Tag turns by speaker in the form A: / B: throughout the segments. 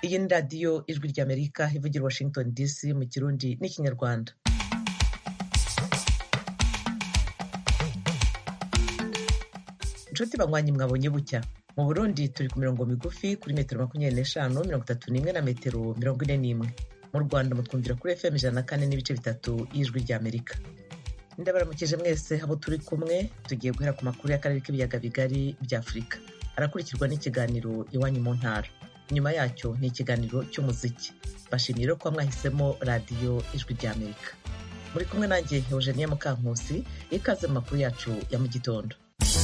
A: iyi ni radiyo ijwi ry'amerika ivugira i washington dc mu kirundi n'ikinyarwanda inshuti banywanyi mwabonye bucya mu burundi turi ku mirongo migufi kuri metero makumyabiri n'eshanu mirongo itatu n'imwe na metero mirongo ine n'imwe mu rwanda mutwumvira kuri fm ijana na kane n'ibice bitatu y'ijwi ry'amerika ndabaramukije mwese abo turi kumwe tugiye guhera ku makuru y'akarere k'ibiyaga bigari bya afurika arakurikirwa n'ikiganiro iwanyu mu ntara nyuma yacyo ni ikiganiro cy'umuziki bashimiye ko mwahisemo radiyo ijwi ry'amerika muri kumwe nanjye eugenia mukankusi ikaze mu makuru yacu ya mu gitondo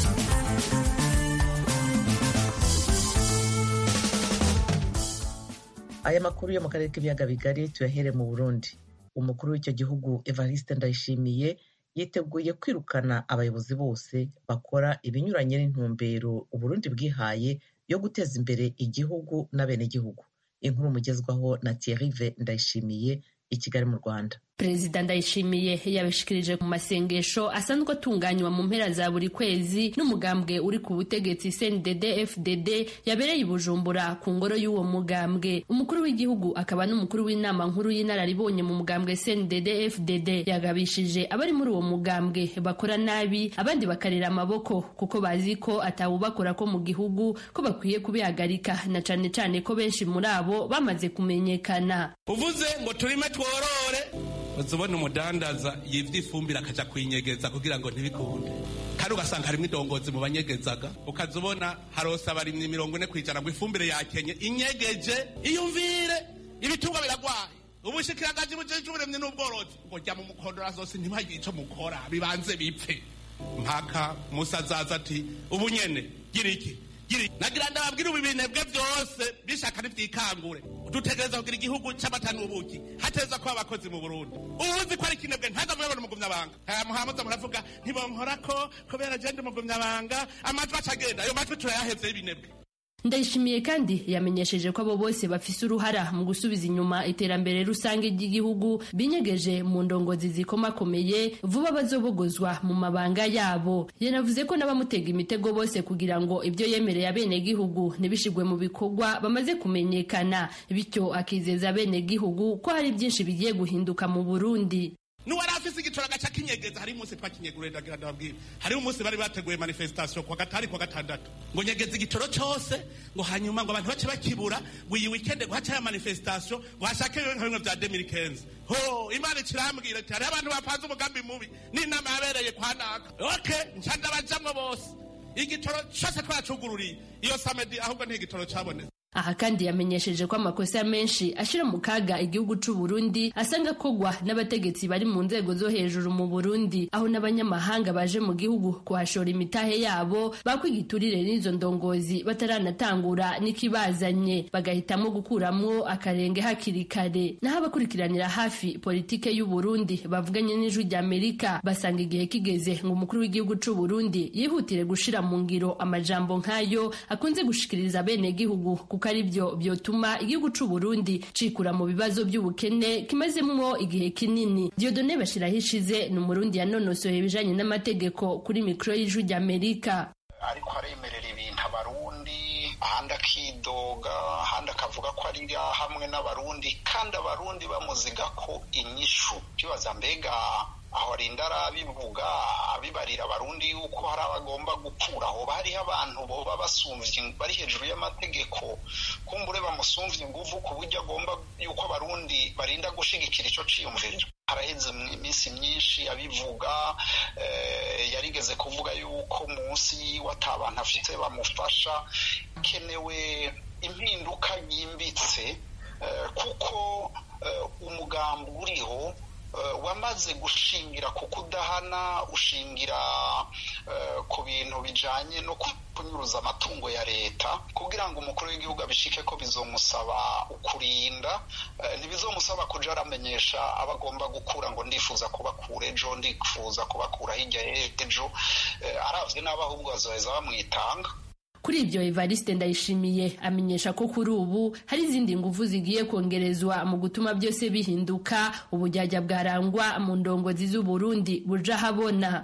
A: aya makuru yo mu karere k'ibiyaga bigari tuyahere mu burundi umukuru w'icyo gihugu evariste ndayishimiye yiteguye kwirukana abayobozi bose bakora ibinyuranye n'intumbero uburundi bwihaye yo guteza imbere igihugu n'abenegihugu inkuru mugezwaho na Thierry ndayishimiye i kigali mu rwanda
B: perezida ndayishimiye yabishikirije mu masengesho asanzwe atunganywa mu mpera za buri kwezi n'umugambwe uri ku butegetsi cndd fdd yabereye i bujumbura ku ngoro y'uwo mugambwe umukuru w'igihugu akaba n'umukuru w'inama nkuru y'inararibonye mu mugambwe cndd fdd yagabishije abari muri uwo mugambwe bakora nabi abandi bakarera amaboko kuko bazi ko atawubakora ko mu gihugu ko bakwiye kubihagarika na cane cane ko benshi muri abo bamaze kumenyekana
C: uvuze ngo turime tworore uzubona umudandaza yivye ifumbire akaja kuyinyegeza kugira ngo ntibikunde kandi ugasanga harimwo idongozi mu banyegezaga ukaza ubona harose abarimyi mirongo ine kwijana ngo ifumbire yakenye inyegeje iyumvire ibitungwa biragwaye ubushikiranganji bujeje uburemyi n'ubworozi ngo jya mu mukondora zose ntibagire ico mukora bibanze bipfe mpaka musa azaza ati ubu nyene gira iki nagira ndababwira ubu ibinebwe byose bishaka ntibyikangure dutegereza kugira igihugu cy'amata n'ubuki hateza kuba abakozi mu burundi ubuzi ko ari ikinebwe ntaza murabona umugumyabanga muhamuza muravuga ntibonkora ko kubera agenda umugumyabanga amajwi acagenda ayo majwi turayaheze y'ibinebwe
B: ndayishimiye kandi yamenyesheje ko abo bose bafise uruhara mu gusubiza inyuma iterambere rusange ry'igihugu binyegeje mu ndongozi zikomakomeye vuba bazobogozwa mu mabanga yabo yanavuze ko n'abamutega imitego bose kugira ngo ibyo yemereye abenegihugu ntibishigwe mu bikorwa bamaze kumenyekana bityo akizeza abenegihugu ko hari byinshi bigiye guhinduka mu burundi
C: nuwari afise igitoro agaca kinyegeza hari umunsi twakinyegure ndagira ndababwira hariho umunsi bari bateguye manifestation kwa gatari kwa gatandatu ngo nyegeza igitoro cose ngo hanyuma ngo abantu bace bakibura ngo iyi weekend ngo hacayo manifestation ngo hashake nka bimwe vya 2015 ho imana ikirambwira ati hariho abantu bapanze umugambi mubi n'inama yabereye kwa naka okay nca ndabajamwo bose igitoro cose twacugururiye iyo samedi ahubwo ntigitoro cabonetse
B: aha kandi yamenyesheje ko amakosa menshi ashira mu kaga igihugu c'u Burundi asanga kogwa n'abategetsi bari mu nzego zo hejuru mu Burundi aho n'abanyamahanga baje mu gihugu kuhashora imitahe yabo bakwigiturire n'izo ndongozi bataranatangura n'ikibazanye bagahitamo gukuramwo akarenge hakiri kare naho abakurikiranira hafi politike y'u Burundi bavuganye n'ijwi rya Amerika basanga igihe kigeze ngo umukuru w'igihugu c'u Burundi yihutire gushira mu ngiro amajambo nk'ayo akunze gushikiriza bene gihugu kuko ari byo byotuma igihugu c'u Burundi cikura mu bibazo by'ubukene kimazemwo igihe kinini Dieudonne Bashiraho ishize ni umurundi yanonosoye ibijanye n'amategeko kuri mikro y'ijwi ry'Amerika
D: ariko aremerera ibintu abarundi ahandi akidoga ahandi akavuga ko ari hamwe n'abarundi kandi abarundi bamuziga ko inyishu kibaza mbega aho arinda arabivuga abibarira abarundi yuko hari abagomba gukura aho hariho abantu boba basumvye bari hejuru y'amategeko kumbure bamusumvye inguvu ku buryo agomba yuko abarundi barinda gushigikira ico ciyumviro haraheze iminsi myinshi abivuga yarigeze kuvuga yuko munsi yiwe ata bantu afite bamufasha hakenewe impinduka yimbitse kuko umugambi uriho wamaze gushingira ku kudahana ushingira ku bintu bijanye no kunyuruza amatungo ya leta kugira ngo umukuru w'igihugu abishike ko bizomusaba ukurinda ntibizomusaba kuja aramenyesha aba agomba gukura ngo ndifuza kubakura ejo ndifuza kubakura hirya ejo aravye n'abo ahubwo bazoheza bamwitanga
B: kuri ibyo evariste ndayishimiye amenyesha ko kuri ubu hari izindi nguvu zigiye kongerezwa mu gutuma byose bihinduka ubujyajya bwarangwa mu ndongozi z'uburundi buja habona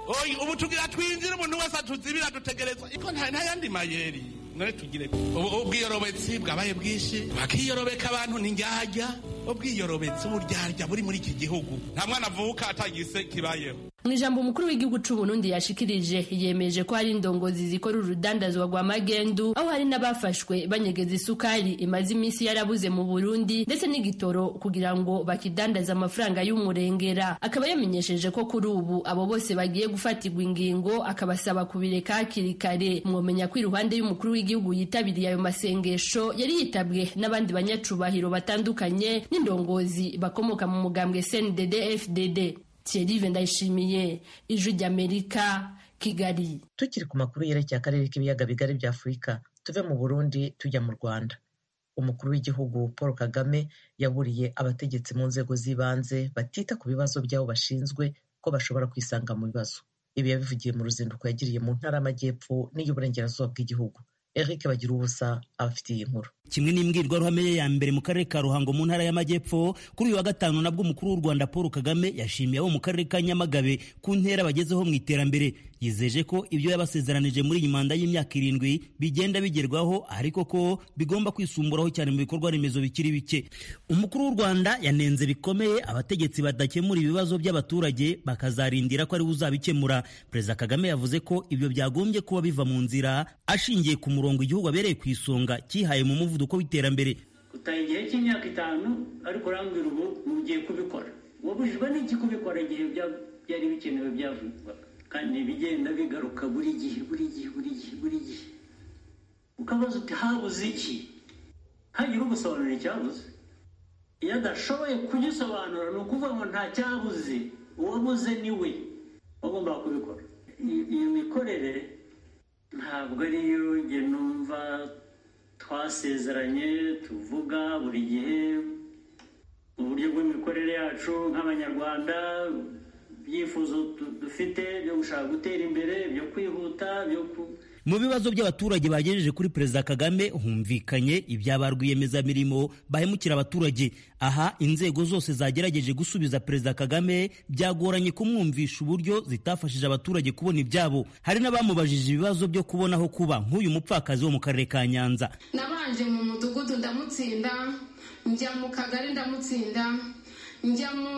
C: oyi ubu tugira twinjire umuntu wese atuzibira dutegerezwa iko nta yandi mayeri none tugire ubwiyorobetsi bwabaye bwinshi bakiyorobeka abantu ni njyajya ubwiyorobetsi uburyarya buri muri iki gihugu nta mwana avuka atagise kibayeho
B: mu ijambo umukuru w'igihugu c'u Burundi yashikirije yemeje ko hari indongozi zikora urudandazwa rwa magendu aho hari n'abafashwe banyegeza isukari imaze iminsi yarabuze mu Burundi ndetse n'igitoro kugira ngo bakidandaze amafaranga y'umurengera akaba yamenyesheje ko kuri ubu abo bose bagiye gufatirwa ingingo akabasaba kubireka hakiri kare mwomenya ko iruhande y'umukuru w'igihugu yitabiriye ayo masengesho yari yitabwe n'abandi banyacubahiro batandukanye n'indongozi bakomoka mu mugambwe CNDD FDD Thierry Ndayishimiye ijwi ry'Amerika Kigali
A: tukiri ku makuru yerekeye akarere k'ibiyaga bigari bya Afurika tuve mu Burundi tujya mu Rwanda umukuru w'igihugu Paul Kagame yaburiye abategetsi mu nzego z'ibanze batita ku bibazo by'abo bashinzwe ko bashobora kwisanga mu bibazo ibi yabivugiye mu ruzinduko yagiriye mu ntara y'amajyepfo n'iy'uburengerazuba bw'igihugu Eric bagira ubusa abafitiye inkuru
E: kimwe n'imbwirwaruhame ye ya mbere mu karere ka ruhango mu ntara y'amajyepfo kuri uyu wa gatanu nabwo umukuru w'u rwanda paul kagame yashimiye abo mu karere ka nyamagabe ku ntera bagezeho mu iterambere yizeje ko ibyo yabasezeranije muri iyi manda y'imyaka irindwi bigenda bigerwaho ariko ko bigomba kwisumburaho cyane mu bikorwa remezo bikiri bike umukuru w'u rwanda yanenze bikomeye abategetsi badakemura ibibazo by'abaturage bakazarindira ko ariwe uzabikemura perezida kagame yavuze ko ibyo byagombye kuba biva mu nzira ashingiye ku murongo igihugu abereye ku isonga cyihaye mu muvuduko w'iterambere
F: utaha igihe cy'imyaka itanu ariko urambwira ubu mugiye kubikora wabujijwe n'iki kubikora igihe byari bikenewe byavugwaga kandi bigenda bigaruka buri gihe buri gihe buri gihe buri gihe ukabaza uti habuze iki hagira ugusobanura icyabuze iyo adashoboye kugisobanura ni ukuvuga ngo nta cyabuze uwabuze ni we wagombaga kubikora iyo mikorere ntabwo ariyo njye numva twasezeranye tuvuga buri gihe uburyo bw'imikorere yacu nk'abanyarwanda ibyifuzo dufite byo gushaka gutera imbere byo kwihuta byo
E: mu bibazo by'abaturage bagejeje kuri perezida kagame humvikanye ibya rwiyemezamirimo bahemukira abaturage aha inzego zose zagerageje gusubiza perezida kagame byagoranye kumwumvisha uburyo zitafashije abaturage kubona ibyabo hari n'abamubajije ibibazo byo kubona aho kuba nk'uyu mupfakazi wo mu karere ka nyanza
G: nabanje mu mudugudu ndamutsinda njya mu kagari ndamutsinda njya mu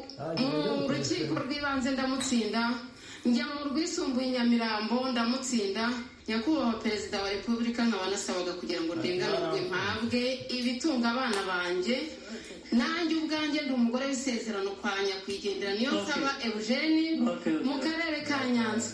G: rukiko rw'ibanze ndamutsinda njya mu rwisumbuye nyamirambo ndamutsinda nyakubahwa perezida wa repubulika nkaba nasabaga kugira ngo ndenganurwe mpabwe ibitunga abana banjye nanjye ubwanjye ndi umugore w'isezerano kwa nyakwigendera niyo nsaba eugene mu karere ka nyanza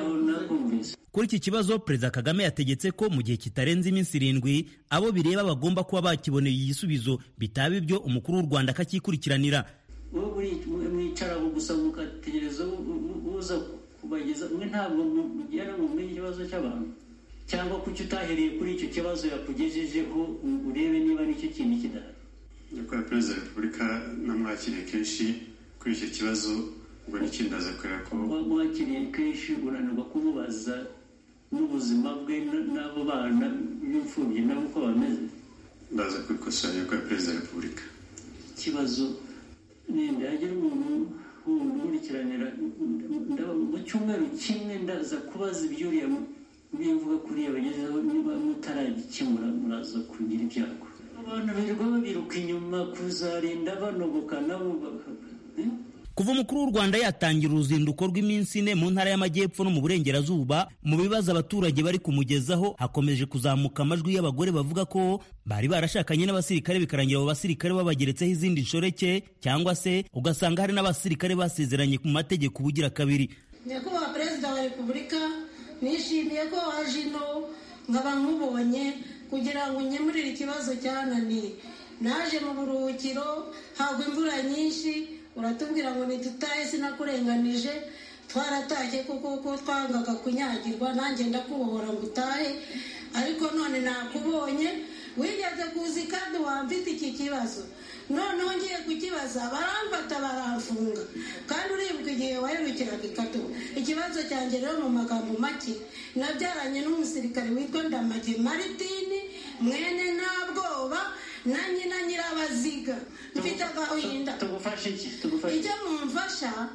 E: kuri iki kibazo perezida kagame yategetse ko mu gihe kitarenze iminsi irindwi abo bireba bagomba kuba bakiboneye igisubizo bitaba ibyo umukuru w'u rwanda akakikurikiranira
F: mwicara gusa mugategereza uza kubageza mwe ntabwo mugera mu menye ikibazo cy'abantu cyangwa kuki utahereye kuri icyo kibazo yakugejejeho urebe niba nicyo kintu kidahari
H: nyakubahwa perezida wa repubulika namwakiriye kenshi kuri icyo kibazo ubwo n'ikindi aza kureba ko
F: mwakiriye kenshi unanirwa kumubaza n'ubuzima bwe n'abo bana b'imfubyi nabo uko bameze
H: ndaza kubikosora nyakubahwa perezida wa repubulika
F: ikibazo ninde hagira umuntu nkurikiranira mu cyumweru kimwe ndaza kubaza ibyuriya mvuga kuriya bagezeho niba mutaragikemura muraza kugira ibyago abantu birirwa babiruka inyuma kuzarinda banogoka nabo
E: kuva umukuru w'u rwanda yatangira uruzinduko rw'iminsi ine mu ntara y'amajyepfo no mu burengerazuba mu bibazo abaturage bari kumugezaho hakomeje kuzamuka amajwi y'abagore bavuga ko bari barashakanye n'abasirikare bikarangira abo basirikare babageretseho izindi nshoreke cyangwa se ugasanga hari n'abasirikare basezeranye ku mategeko ubugira kabiri
I: nyakubahwa perezida wa repubulika nishimiye ko waje ino nkaba nkubonye kugira ngo unkemurire ikibazo cyananiye naje mu buruhukiro hagwa imvura nyinshi uratubwira ngo ntidutahe sinakurenganije twaratashye kuko ko twangaga kunyagirwa nanjye ndakubohora ngo utahe ariko none nakubonye wigeze kuza kandi wamfite iki kibazo noneho ngiye kukibaza baramfata baramfunga kandi uribuka igihe waherukiraga ikatu ikibazo cyanjye rero mu magambo make nabyaranye n'umusirikare witwa ndamage maritini mwene nta bwoba na nyina nyirabaziga mfite agahinda
F: tugufashe iki
I: icyo mumfasha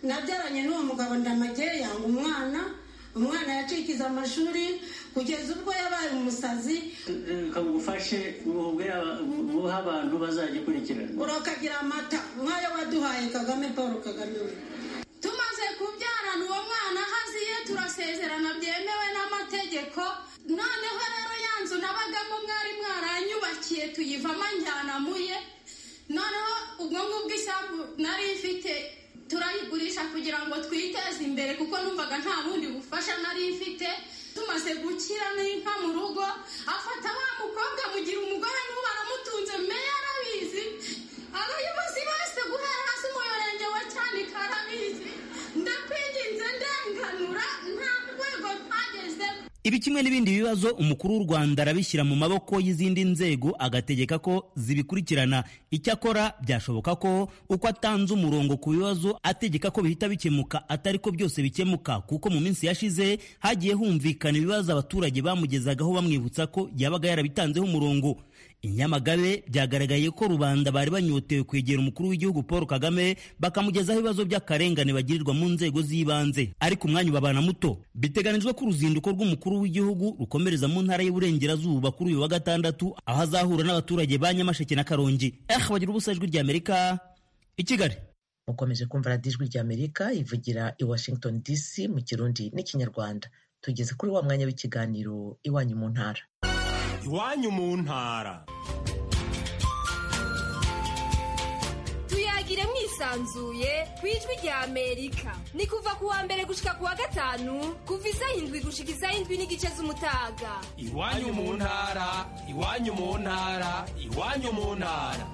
I: nabyaranye n'uwo mugabo ndamage yanga umwana umwana yacikiza amashuri kugeza ubwo yabaye umusazi
F: reka ngufashe buha abantu bazajya ikurikirana
I: urakagira amata nk'ayo waduhaye kagame paul kagame we
G: tumaze kubyarana uwo mwana haziye turasezerana byemewe n'amategeko noneho rero ya nzu nabagamo mwari mwaranyubakiye tuyivamo njyana muye noneho ubwo ngubwo isambu nari ifite turayigurisha kugira ngo twiteze imbere kuko numvaga nta bundi bufasha nari mfite tumaze gukira n'inka mu rugo afata wa mukobwa mugira umugore n'ubu aramutunze meya arabizi abayobozi bose guhera hasi umurenge wa cyanika arabizi ndakwinginze ndenganura nta rwego ntageze
E: ibi kimwe n'ibindi bibazo umukuru w'u rwanda arabishyira mu maboko y'izindi nzego agategeka ko zibikurikirana icyakora byashoboka ko uko atanze umurongo ku bibazo ategeka ko bihita bikemuka atari ko byose bikemuka kuko mu minsi yashize hagiye humvikana ibibazo abaturage bamugezagaho bamwibutsa ko yabaga yarabitanzeho umurongo inyamagabe byagaragaye ko rubanda bari banyotewe kwegera umukuru w'igihugu paul kagame bakamugezaho ibibazo by'akarengane bagirirwa mu nzego z'ibanze ariko umwanya ubabana muto biteganijwe ko uruzinduko rw'umukuru w'igihugu rukomereza mu ntara y'uburengerazuba kuri uyu wa gatandatu aho azahura n'abaturage ba nyamasheke na karongi eh bagira ubusa ijwi ry'amerika i kigali
A: mukomeje kumva radiyo ijwi ry'amerika ivugira i washington dc mu kirundi n'ikinyarwanda tugeze kuri wa mwanya w'ikiganiro iwanyu mu ntara
J: iwanyu mu ntara
K: tuyagire mwisanzuye ku ijwi rya amerika ni kuva ku wa mbere gushika ku wa gatanu kuva isaha indwi gushika isaha indwi n'igice z'umutaga
J: iwanyu mu ntara iwanyu mu ntara iwanyu mu ntara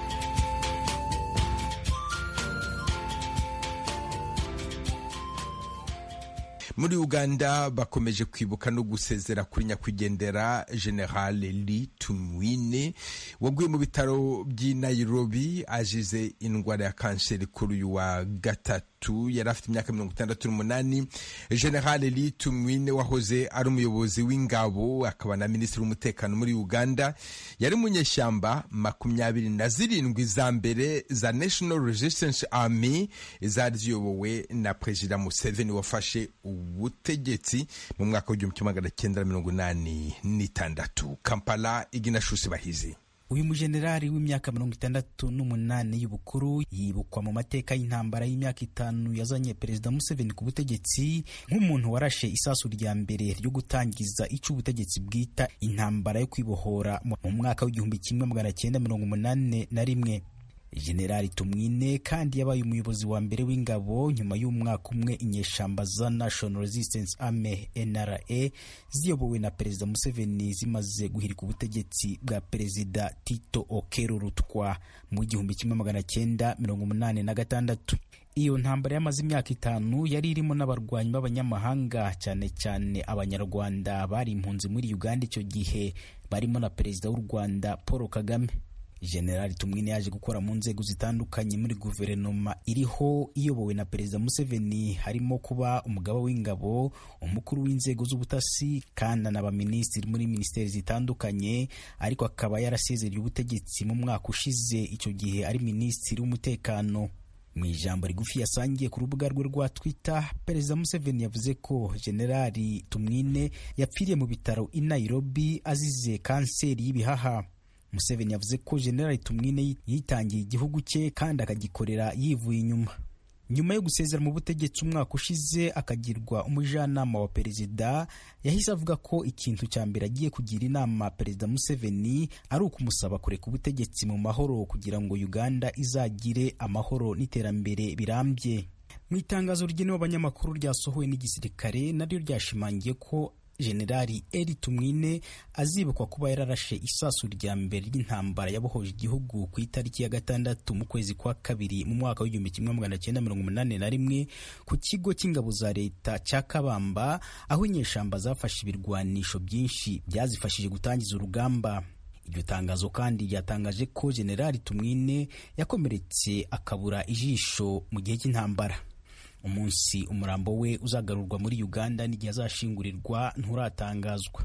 L: muri uganda bakomeje kwibuka no gusezera kuri nyakwigendera general li tumwine waguye mu bitaro by'i nairobi azize indwara ya kanseri kuri uyu wa gatatu yari afite imyaka mirongo itandatu n'umunani general li tumwine wahoze ari umuyobozi w'ingabo akaba na minisitiri w'umutekano muri uganda yari munyeshyamba makumyabiri na zirindwi za mbere za national resistance army zari ziyobowe na perezida museveni wafashe ubutegetsi mu mwaka w'igihumbi kimwe magana cyenda mirongo inani n'itandatu kampala iginashusi bahizi
M: uyu mujenerali w'imyaka mirongo itandatu n'umunani y'ubukuru yibukwa mu mateka y'intambara y'imyaka itanu yazanye perezida museveni ku butegetsi nk'umuntu warashe isasu rya mbere ryo gutangiza icyo ubutegetsi bwita intambara yo kwibohora mu mwaka w'igihumbi kimwe magana cyenda mirongo umunani na rimwe generali tumwine kandi yabaye umuyobozi wa mbere w'ingabo nyuma y'umwaka umwe inyeshamba za national resistance army nra ziyobowe na perezida museveni zimaze guhirika ubutegetsi bwa perezida tito okero rutwa mu gihumbi kimwe magana cyenda mirongo umunani na gatandatu iyo ntambara yamaze imyaka itanu yari irimo n'abarwanyi b'abanyamahanga cyane cyane abanyarwanda bari impunzi muri uganda icyo gihe barimo na perezida w'u rwanda paul kagame generali tumwine yaje gukora mu nzego zitandukanye muri guverinoma iriho iyobowe na perezida museveni harimo kuba umugaba w'ingabo umukuru w'inzego z'ubutasi kandi n'abaminisitiri muri minisiteri zitandukanye ariko akaba yarasezereye ubutegetsi mu mwaka ushize icyo gihe ari minisitiri w'umutekano mu ijambo rigufi yasangiye ku rubuga rwe rwa twitter perezida museveni yavuze ko generali tumwine yapfiriye mu bitaro i nairobi azize kanseri y'ibihaha museveni yavuze ko generali tumwine yitangiye igihugu cye kandi akagikorera yivuye inyuma nyuma yo gusezera mu butegetsi umwaka ushize akagirwa umujyanama wa perezida yahise avuga ko ikintu cya mbere agiye kugira inama perezida museveni ari ukumusaba kureka ubutegetsi mu mahoro kugira ngo uganda izagire amahoro n'iterambere birambye mu itangazo rigenewe abanyamakuru ryasohowe n'igisirikare naryo ryashimangiye ko generali eri tumwine azibukwa kuba yararashe isasu rya mbere ry'intambara yabohoje igihugu ku itariki ya gatandatu mu kwezi kwa kabiri mu mwaka w'igihumbi kimwe magana cyenda mirongo umunani na rimwe ku kigo cy'ingabo za leta cya kabamba aho inyeshamba zafashe ibirwanisho byinshi byazifashije gutangiza urugamba iryo tangazo kandi ryatangaje ko generali tumwine yakomeretse akabura ijisho mu gihe cy'intambara umunsi umurambo we uzagarurwa muri uganda n'igihe azashingurirwa nturatangazwa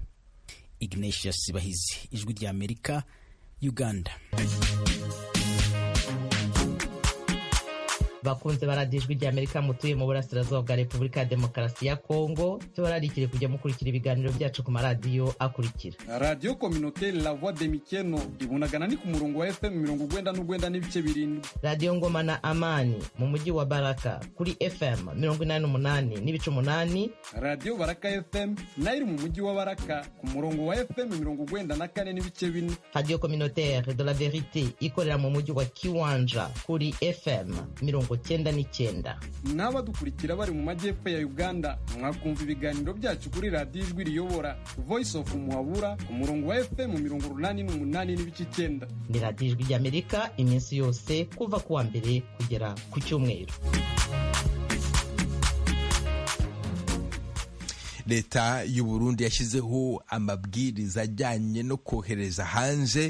M: ignatius bahizi ijwi rya amerika uganda
A: bakunze baradiyo ijwi rya amerika mutuye mu burasirazuba bwa repubulika ya demokarasi ya kongo tubararikire kujya mukurikira ibiganiro byacu ku maradiyo akurikira
N: radiyo kominoteri la voix de mikeno ibunagana ni ku murongo wa fm mirongo ugwenda n'ugwenda n'ibice birindwi
A: radiyo ngoma na amani mu mujyi wa baraka kuri fm mirongo inani n'umunani n'ibice umunani
N: radiyo baraka fm nayo iri mu mujyi wa baraka ku murongo wa fm mirongo ugwenda na kane n'ibice bine
A: radiyo kominoteri de la verite ikorera mu mujyi wa kiwanja kuri fm mirongo cyenda n'icyenda
N: n'abadukurikira bari mu majyepfo ya uganda mwakumva ibiganiro byacu kuri radiyo ijwi riyobora voice of muhabura ku murongo wa fm mirongo urunani n'umunani n'ibice icyenda
A: ni radiyo ijwi ry'amerika iminsi yose kuva ku wa mbere kugera ku cyumweru
L: leta y'u Burundi yashyizeho amabwiriza ajyanye no kohereza hanze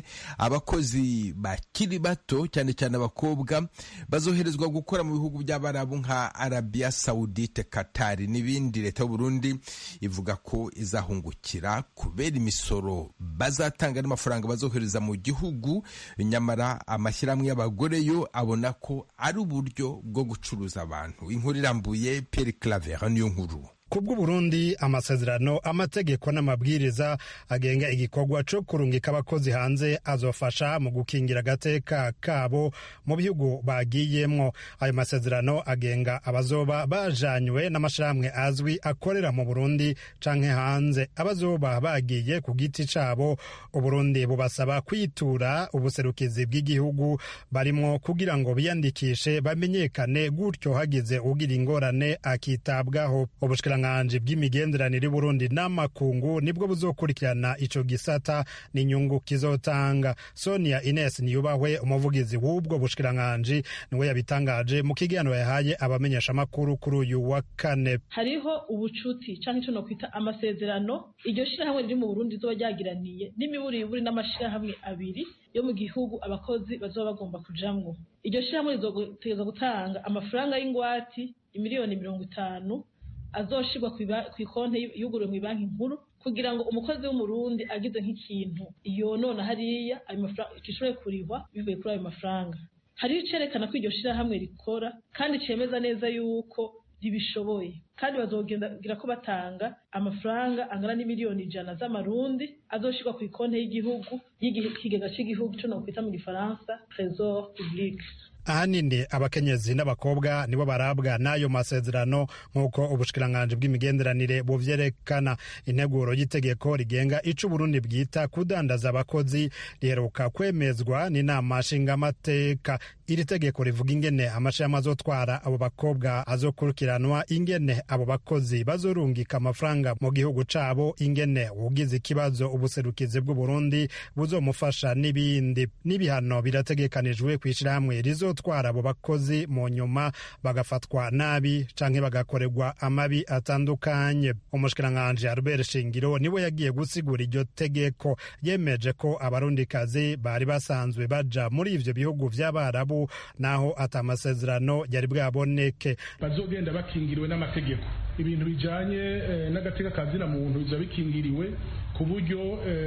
L: abakozi bakiri bato cyane cyane abakobwa bazoherezwa gukora mu bihugu by'abarabu nka Arabia Saudite Qatar n'ibindi leta y'u Burundi ivuga ko izahungukira kubera imisoro bazatanga n'amafaranga bazohereza mu gihugu nyamara amashyirahamwe y'abagore yo abona ko ari uburyo bwo gucuruza abantu inkuru irambuye Pierre Claver niyo nkuru
O: kubw'uburundi amasezerano amategeko n'amabwiriza agenga igikorwa cyo kurungika abakozi hanze azofasha mu gukingira agateka kabo mu bihugu bagiyemwo ayo masezerano agenga abazoba bajanywe n'amashirahamwe azwi akorera mu burundi canke hanze abazoba bagiye ku giti cabo uburundi bubasaba kwitura ubuserukizi bw'igihugu barimwo kugira ngo biyandikishe bamenyekane gutyo hagize ugira ingorane akitabwaho ubushikiranganje bw'imigenderanire Burundi n'amakungu nibwo buzokurikirana ico gisata n'inyungu kizotanga Sonia Ines Niyubahwe umuvugizi w'ubwo bushikiranganje niwe yabitangaje mu kiganiro yahaye abamenyesha makuru kuri uyu wa kane
P: hariho ubucuti canke ico nokwita amasezerano iryo shirahamwe riri mu Burundi zoba ryagiraniye n'imiburiburi n'amashirahamwe abiri yo mu gihugu abakozi bazoba bagomba kujamwo iryo shirahamwe rizotegeza gutanga amafaranga y'ingwati imiliyoni mirongo itanu azoshirwa ku ikonti yuguriwe mu banki nkuru kugira ngo umukozi w'umurundi agize nk'ikintu yonona hariya ayo mafaranga gishobore kurihwa bivuye kuri ayo mafaranga hariho icerekana ko iryo shirahamwe rikora kandi cemeza neza yuko ribishoboye kandi bazogira ko batanga amafaranga angana n'imiliyoni ijana z'amarundi azoshirwa ku ikonti y'igihugu y'ikigega cy'igihugu cyo nokwita mu gifaransa trésor public
O: ahanini abakenyezi n'abakobwa nibo barabwa n'ayo masezerano nk'uko ubushikiranganje bw'imigenderanire buvyerekana integuro y'itegeko rigenga ico uburundi bwita kudandaza abakozi riheruka kwemezwa n'inama nshingamateka iri tegeko rivuga ingene amashirahamwe azotwara abo bakobwa azokurikiranwa ingene abo bakozi bazorungika amafaranga mu gihugu cabo ingene ugize ikibazo ubuserukizi bw'uburundi buzomufasha n'ibindi n'ibihano birategekanijwe kw'ishirahamwe rizo gutwara abo bakozi mu nyuma bagafatwa nabi canke bagakorerwa amabi atandukanye umushikiranganje Albert Shingiro niwe yagiye gusigura iryo tegeko yemeje ko abarundikazi bari basanzwe baja muri ivyo bihugu vy'abarabu naho ata amasezerano yari bwaboneke
Q: bazogenda bakingiriwe n'amategeko ibintu bijanye eh, n'agateka kazina muntu biza bikingiriwe ku buryo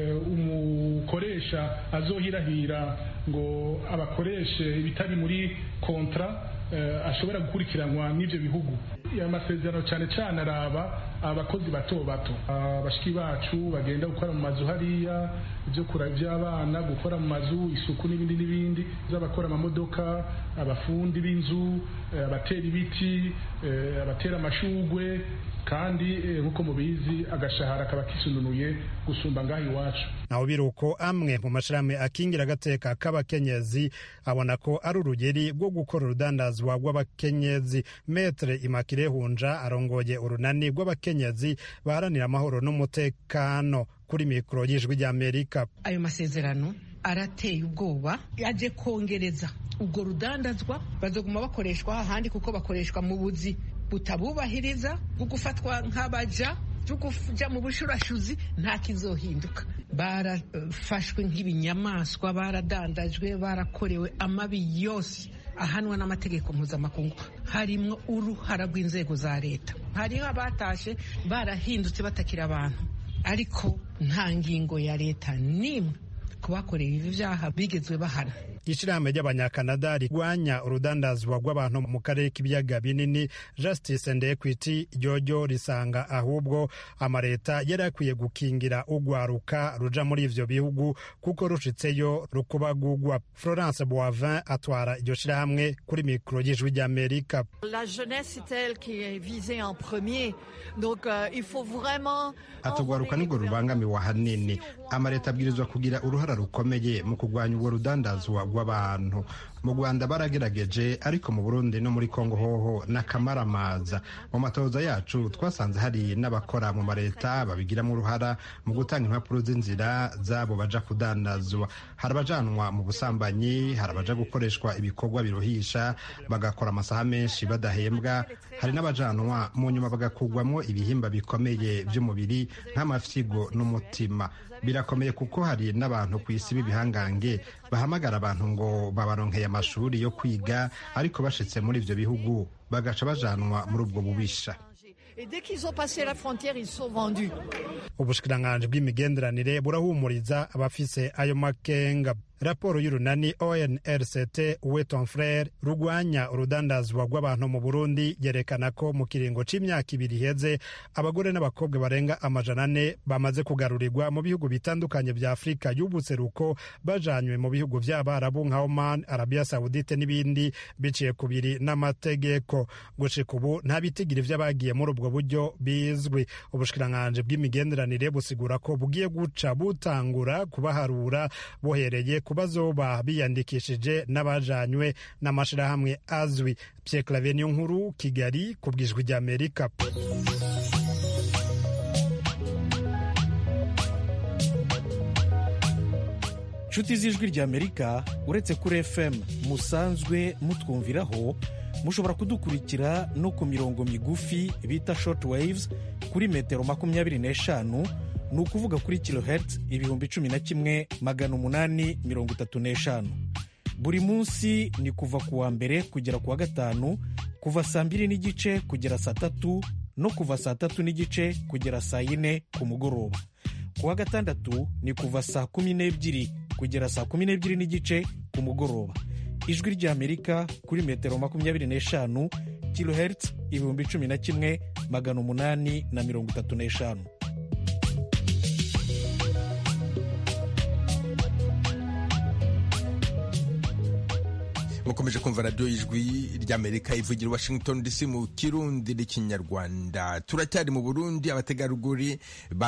Q: umukoresha azohirahira ngo abakoreshe ibitari muri kontra ashobora gukurikiranwa n'ibyo bihugu amasezerano cyane cyane araba abakozi bato bato abashiki bacu bagenda gukora mu mazu hariya ibyo kura by'abana gukora mu mazu isuku n'ibindi n'ibindi z'abakora amamodoka abafundi b'inzu abatera ibiti abatera amashugwe kandi nk'uko mubizi agashahara kaba kisununuye gusumba ngaho iwacu
O: naho biruko amwe mu mashirahamwe akingira agateka k'abakenyezi abona ko ari urugeri rwo gukora urudandazwa rw'abakenyezi metre imakire hunja arongoye urunani rw'abakenyezi baharanira amahoro n'umutekano kuri mikoro y'ijwi ry'amerika
R: ayo masezerano arateye ubwoba yaje kongereza ubwo rudandazwa bazoguma bakoreshwa ahandi kuko bakoreshwa mu buzi butabubahiriza bwo gufatwa nk'abaja byo kuja mu bushurashuzi nta kizohinduka barafashwe nk'ibinyamaswa baradandajwe barakorewe amabi yose ahanwa n'amategeko mpuzamakungu harimwo uruhara rw'inzego za leta hariho abatashe barahindutse batakira abantu ariko nta ngingo ya leta n'imwe ku bakorewe ibi vyaha bigezwe bahana
O: ishirahamwe ry'abanyakanada rigwanya urudandazwa rw'abantu mu karere k'ibiyaga binini justice and equity ryoryo risanga ahubwo amaleta yari akwiye gukingira ugwaruka ruja muri ivyo bihugu kuko rushitseyo rukubagugwa florence boivin atwara iryo shirahamwe kuri mikoro y'ijwi ry'amerika
S: La jeunesse c'est elle qui est visée en premier donc euh, il faut vraiment
T: atugwaruka nirwo rubangamiwe ahanini amaleta abwirizwa kugira uruhara rukomeye mu kurwanya ubwo rudandazwa rw'abantu mu rwanda baragerageje ariko mu burundi no muri kongo hoho n'akamaramaza mu matoza yacu twasanze hari n'abakora mu maleta babigiramo uruhara mu gutanga impapuro z'inzira zabo baja kudandazwa hari abajanwa mu busambanyi hari abaja gukoreshwa ibikorwa biruhisha bagakora amasaha menshi badahembwa hari n'abajanwa mu nyuma bagakugwamo ibihimba bikomeye by'umubiri nk'amafyigo n'umutima birakomeye kuko hari n'abantu ku isi b'ibihangange bahamagara abantu ngo babaronkeye amashuri yo kwiga ariko bashitse muri ivyo bihugu bagaca bajanwa muri ubwo bubisha
S: et dès qu'ils ont passé la frontière ils sont vendus
O: ubushikiranganji bw'imigenderanire burahumuriza abafise ayo makenga raporo y'urunani onrct weton frere rugwanya urudandazwa rw'abantu mu burundi yerekana ko mu kiringo c'imyaka ibiri iheze abagore n'abakobwa barenga amajana ane bamaze kugarurirwa mu bihugu bitandukanye vya afurika y'ubuseruko bajanywe mu bihugu vy'abarabu nka oman arabia saudite n'ibindi biciye kubiri n'amategeko gushika ubu nta bitigiri vy'abagiye muri ubwo buryo bizwi ubushikiranganji bw'imigenderanire busigura ko bugiye guca butangura kubaharura bohereye ku bazoba biyandikishije n'abajanywe n'amashirahamwe azwi Pierre Claver niyo nkuru Kigali ku bwijwi ry'Amerika
U: nshuti z'ijwi ry'amerika uretse kuri fm musanzwe mutwumviraho mushobora kudukurikira no ku mirongo migufi bita short waves kuri metero makumyabiri n'eshanu ni ukuvuga kuri kilohertz ibihumbi cumi na kimwe magana umunani mirongo itatu n'eshanu buri munsi ni kuva ku wa mbere kugera ku wa gatanu kuva saa mbiri n'igice kugera saa tatu no kuva saa tatu n'igice kugera saa yine ku mugoroba ku wa gatandatu ni kuva saa kumi n'ebyiri kugera saa kumi n'ebyiri n'igice ku mugoroba ijwi ry'amerika kuri metero makumyabiri n'eshanu kilohertz ibihumbi cumi na kimwe magana umunani na mirongo itatu n'eshanu
L: mukomeje kumva radiyo y'ijwi ry'amerika ivugira washington dc mu kirundi n'ikinyarwanda turacyari mu burundi abategarugori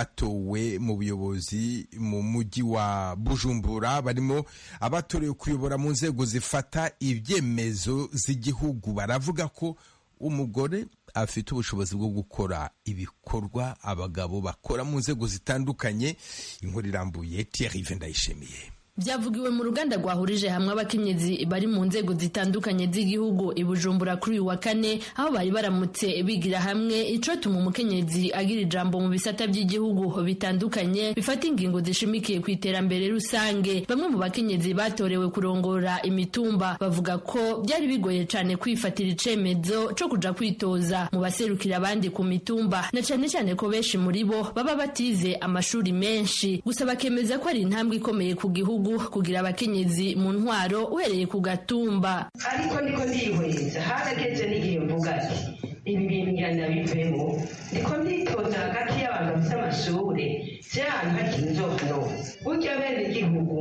L: batowe mu buyobozi mu mujyi wa bujumbura barimo abatorewe kuyobora mu nzego zifata ibyemezo z'igihugu baravuga ko umugore afite ubushobozi bwo gukora ibikorwa abagabo bakora mu nzego zitandukanye inkuru irambuye Thierry Vendayishimiye
B: byavugiwe mu ruganda rwahurije hamwe abakenyezi bari mu nzego zitandukanye z'igihugu i Bujumbura kuri uyu wa kane aho bari baramutse bigira hamwe icotuma umukenyezi agira ijambo mu bisata by'igihugu bitandukanye bifata ingingo zishimikiye ku iterambere rusange bamwe mu bakenyezi batorewe kurongora imitumba bavuga ko byari bigoye cyane kwifatira icemezo co kuja kwitoza mu baserukira abandi ku mitumba na cyane cyane ko benshi muri bo baba batize amashuri menshi gusa bakemeza ko ari intambwe ikomeye ku gihugu kugira abakenyezi mu ntwaro uhereye ku gatumba
V: ariko niko ndihweza harageze n'igihe mvuga ati ibi bintu njyana bivemo ndiko nditoza hagati y'abantu bafite amashuri si ahantu hakiri inzohano burya bene igihugu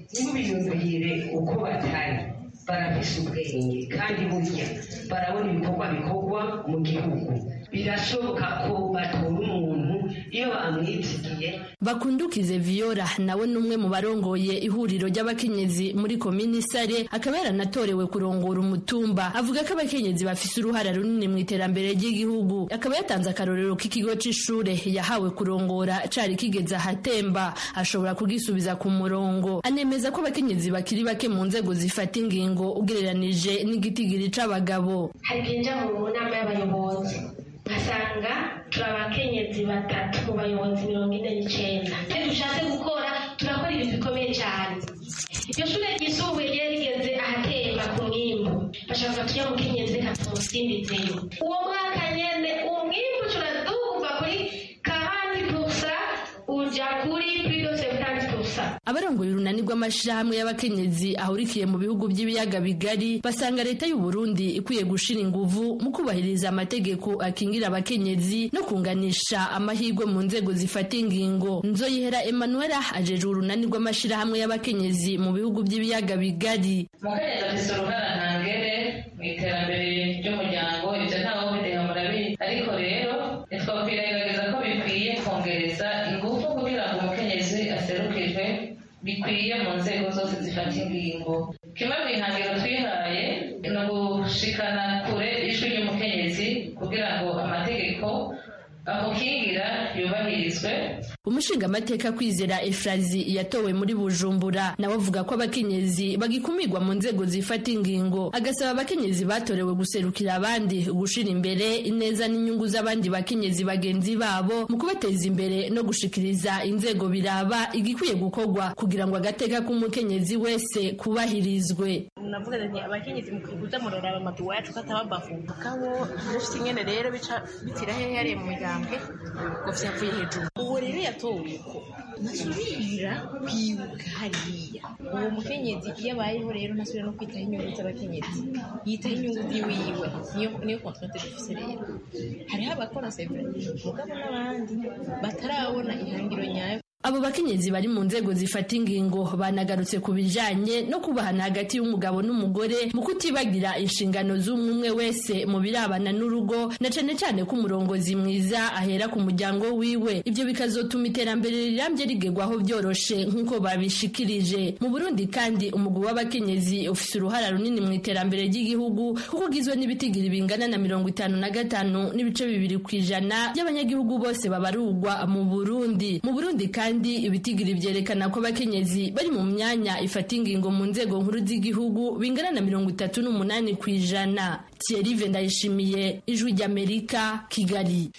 V: ntibiyumvire uko batari barafise ubwenge kandi burya barabona ibikorwa bikorwa mu gihugu birashoboka ko batora umuntu iyo bamwitsigiye
B: bakundukize viyora nawe ni umwe mu barongoye ihuriro ry'abakenyezi muri komini sare akaba yaranatorewe kurongora umutumba avuga ko abakenyezi bafise uruhara runini mu iterambere ry'igihugu akaba yatanze akarorero k'ikigo c'ishure yahawe kurongora cari kigeze ahatemba ashobora kugisubiza ku murongo anemeza ko abakenyezi bakiri bake mu nzego zifata ingingo ugereranije n'igitigiri c'abagabo
W: hari igihe mu nama y'abayobozi ugasanga turi abakenyezi batatu mu bayobozi mirongo ine n'icyenda iyo dushatse gukora turakora ibintu bikomeye cyane iryo shuri ryisumbuye ryari rigeze ahatemba ku mwimbu bashaka tujya mu kenyezi reka tumusimbizeyo uwo mwaka nyene umwimbu turaduva kuri kahandi pusa uja kuri purido sebutanti pusa
B: abarongoye urunani rw'amashirahamwe y'abakenyezi ahurikiye mu bihugu by'ibiyaga bigari basanga leta y'u Burundi ikwiye gushira inguvu mu kubahiriza amategeko akingira abakenyezi no kunganisha amahirwe mu nzego zifata ingingo nzoyihera Emmanuela ajejwe urunani rw'amashirahamwe y'abakenyezi mu bihugu by'ibiyaga bigari
C: umukenyezi afise uruhara ntangere mu iterambere ry'umuryango ibyo ntawe bideha murabizi ariko rero ntitwakwirengagiza ko bikwiye kongereza ingufu kugira ngo umukenyezi aserukirwe bikwiye mu nzego zose zifata ingingo kimwe mu bihangiro twihaye ni ugushikana kure ijwi ry'umukenyezi kugira ngo amategeko amukingira yubahirizwe
B: umushingamateka kwizera efrazi yatowe muri bujumbura nawe avuga ko abakenyezi bagikumirwa mu nzego zifata ingingo agasaba abakenyezi batorewe guserukira abandi gushira imbere ineza n'inyungu z'abandi bakenyezi bagenzi babo mu kubateza imbere no gushikiriza inzego biraba igikwiye gukorwa kugira ngo agateka k'umukenyezi wese kubahirizwe
D: navuga nti abakenyezi mu kuza muraraba amaduwa yacu ko atababafunga kabo dufite ingene rero bica bitira hehe hariya mu migambwe ngo vyavuye hejuru ubu rero yatowe ko ntasubira kwibuka hariya uwo mukenyezi iyo abayeho rero ntasubira no kwitaho inyungu z'abakenyezi yitaho inyungu ziwiwe niyo niyo contrainte dufise rero hariho abakora sevre mugabo n'abandi batarabona ihangiro nyayo
B: abo bakenyezi bari mu nzego zifata ingingo banagarutse ku bijanye no kubahana hagati y'umugabo n'umugore mu kutibagira inshingano z'umwe umwe wese mu birabana n'urugo na cane cane ko umurongozi mwiza ahera ku muryango wiwe ibyo bikazotuma iterambere rirambye rigerwaho byoroshe nk'uko babishikirije mu burundi kandi umugwi w'abakenyezi ufise uruhara runini mu iterambere ry'igihugu kuko ugizwe n'ibitigiri bingana na mirongo itanu na gatanu n'ibice bibiri ku ijana by'abanyagihugu bose babarurwa mu burundi mu burundi kandi kandi ibitigiri vyerekana ko abakenyezi bari mu myanya ifata ingingo mu nzego nkuru z'igihugu bingana na mirongo itatu n'umunani ku ijana Thierry Ndayishimiye ijwi ry'Amerika Kigali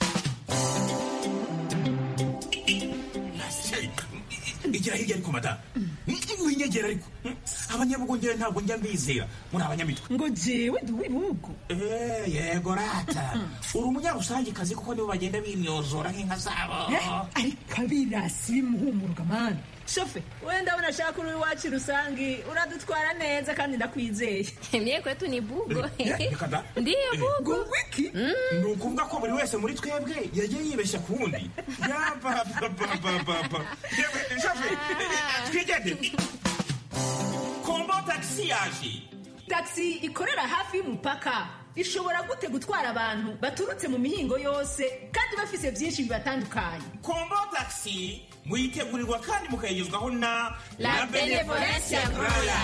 H: igira hirya ariko mada winyegera ariko abanyabugongera ntabwo njya mbizera muri abanyamitwe
X: ngo jewe ndi uw'ibihugu
H: yego rata uri umunyarusangikazi kuko nibo bagenda bimyozora nk'inka zabo
X: ariko abirasi bimuhumuruka mani shofe we ndabona ashaka uri iwacu rusangi uradutwara neza kandi ndakwizeye
Y: mye kwetu ni bugo
H: ndiyo
Y: bugo
H: wiki ni ukuvuga ko buri wese muri twebwe yagiye yibeshya ku wundi yabababababa shofe twigende kombo tagisi yaje
X: tagisi ikorera hafi y'umupaka ishobora gute gutwara abantu baturutse mu mihingo yose kandi bafise byinshi bibatandukanye
H: kombo tagisi muyitegurirwa kandi mukayigezwaho na
Y: la benevolencia roya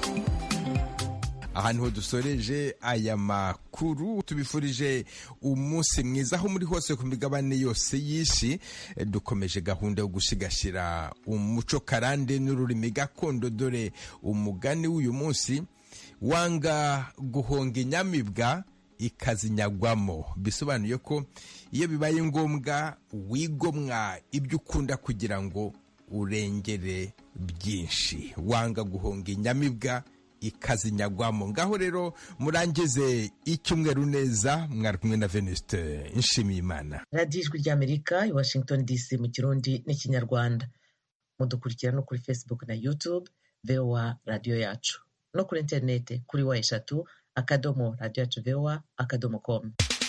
L: aha niho dusoreje aya makuru tubifurije umunsi mwiza aho muri hose ku migabane yose y'isi dukomeje gahunda yo gusigasira umuco karande n'ururimi gakondo dore umugani w'uyu munsi wanga guhonga inyamibwa ikazinyagwamo bisobanuye ko iyo bibaye ngombwa wigomwa ibyo ukunda kugira ngo urengere byinshi wanga guhonga inyamibwa ikazinyagwamo ngaho rero murangize icyumweru neza mwari kumwe na venuste nshimiyimana
A: radiyo ijwi ry'amerika i washington dc mu kirundi n'ikinyarwanda mudukurikira no kuri facebook na youtube voa radiyo yacu no kuri interineti kuri wa eshatu akadomo radiyo yacu voa akadomo komu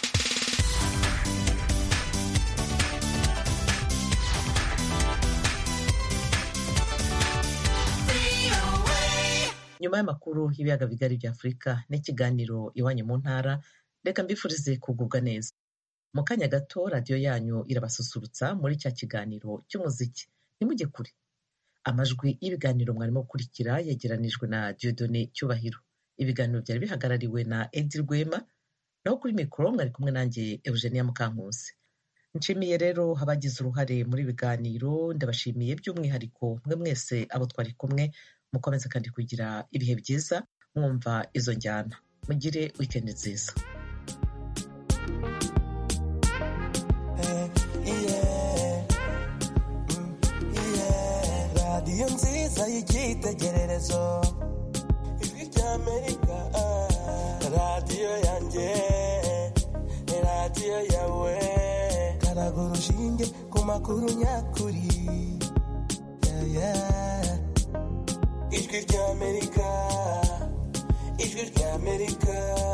A: nyuma y'amakuru y'ibiyaga bigari bya afurika n'ikiganiro iwanyu mu ntara reka mbifurize kugubwa neza mu kanya gato radiyo yanyu irabasusurutsa muri cya kiganiro cy'umuziki ntimujye kure amajwi y'ibiganiro mwarimo gukurikira yegeranijwe na diodone cyubahiro ibiganiro byari bihagarariwe na edi rwema naho kuri mikoro mwari kumwe nanjye eugenia mukankusi nshimiye rero abagize uruhare muri biganiro ndabashimiye by'umwihariko mwe mwese abo twari kumwe mukomeze kandi kugira ibihe byiza mwumva izo njyana mugire wikendi nziza
Z: radiyo nziza y'icyitegererezo ijwi ry'amerika radiyo yanjye radiyo yawe karaga urushinge ku makuru nyakuri yeah, yeah. ijwi ry'amerika ijwi ry'amerika